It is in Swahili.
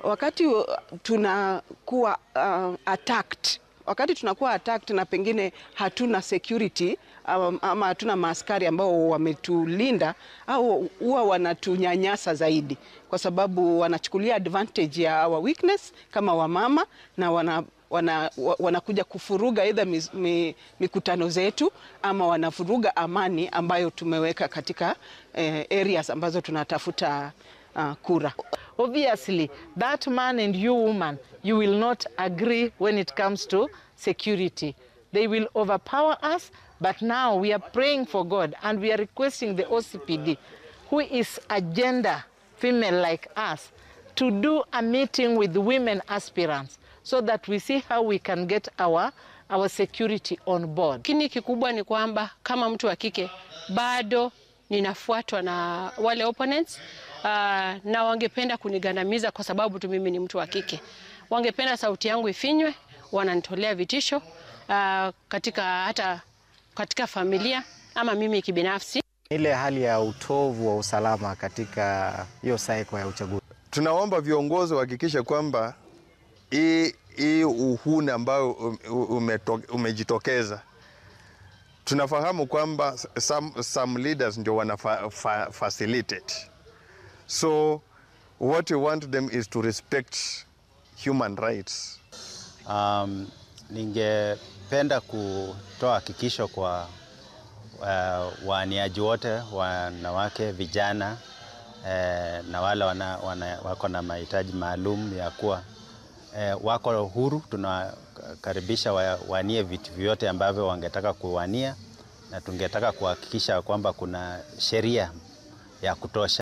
wakati uh, tunakuwa uh, attacked wakati tunakuwa attacked na pengine hatuna security um, ama hatuna maaskari ambao wametulinda au huwa wanatunyanyasa zaidi, kwa sababu wanachukulia advantage ya our weakness kama wamama na wana wana, wanakuja kufuruga aidha mi, mikutano zetu ama wanafuruga amani ambayo tumeweka katika eh, areas ambazo tunatafuta uh, kura. Obviously, that man and you woman, you will not agree when it comes to security. They will overpower us, but now we are praying for God and we are requesting the OCPD, who is a gender female like us, to do a meeting with women aspirants so that we see how we can get our, our security on board. Lakini kikubwa ni kwamba kama mtu wa kike bado ninafuatwa na wale opponents uh, na wangependa kunigandamiza kwa sababu tu mimi ni mtu wa kike. Wangependa sauti yangu ifinywe, wananitolea vitisho uh, katika hata katika familia ama mimi kibinafsi. Ile hali ya utovu wa usalama katika hiyo cycle ya uchaguzi. Tunaomba viongozi wahakikishe kwamba hii hii uhuni ambayo umejitokeza, tunafahamu kwamba some, some leaders ndio wana fa, fa, facilitate so what we want them is to respect human rights. Um, ningependa kutoa hakikisho kwa uh, waaniaji wote, wanawake, vijana eh, na wale wana, wana, wako na mahitaji maalum ya kuwa eh, wako huru. Tunakaribisha wawanie vitu vyote ambavyo wangetaka kuwania, na tungetaka kuhakikisha kwamba kuna sheria ya kutosha.